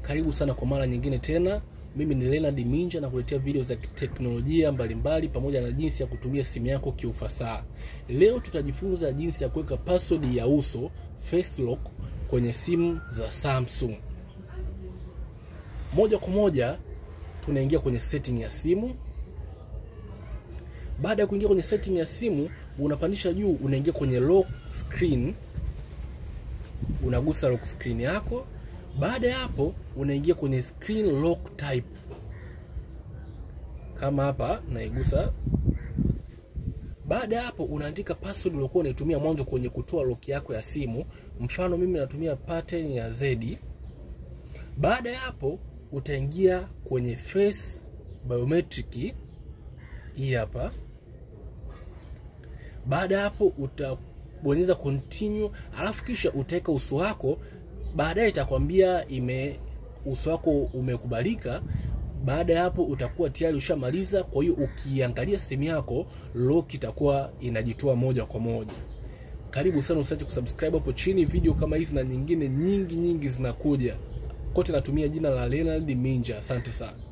Karibu sana kwa mara nyingine tena. Mimi ni Leonard Minja na kuletea video za teknolojia mbalimbali pamoja na jinsi ya kutumia simu yako kiufasaha. Leo tutajifunza jinsi ya kuweka password ya uso face lock kwenye simu za Samsung. Moja kwa moja tunaingia kwenye setting ya simu. Baada ya kuingia kwenye setting ya simu, unapandisha juu, unaingia kwenye lock screen, unagusa lock screen yako. Baada ya hapo, unaingia kwenye screen lock type, kama hapa naigusa. Baada ya hapo, unaandika password uliokuwa unaitumia mwanzo kwenye kutoa lock yako ya simu. Mfano mimi natumia pattern ya Z. Baada ya hapo, utaingia kwenye face biometric hii hapa. Baada ya hapo utabonyeza continue, alafu kisha utaweka uso wako. Baadaye itakwambia ime uso wako umekubalika. Baada ya hapo utakuwa tayari ushamaliza. Kwa hiyo ukiangalia simu yako lock itakuwa inajitoa moja kwa moja. Karibu sana, usiache kusubscribe hapo chini. Video kama hizi na nyingine nyingi nyingi zinakuja. Kote natumia jina la Leonard Minja. Asante sana.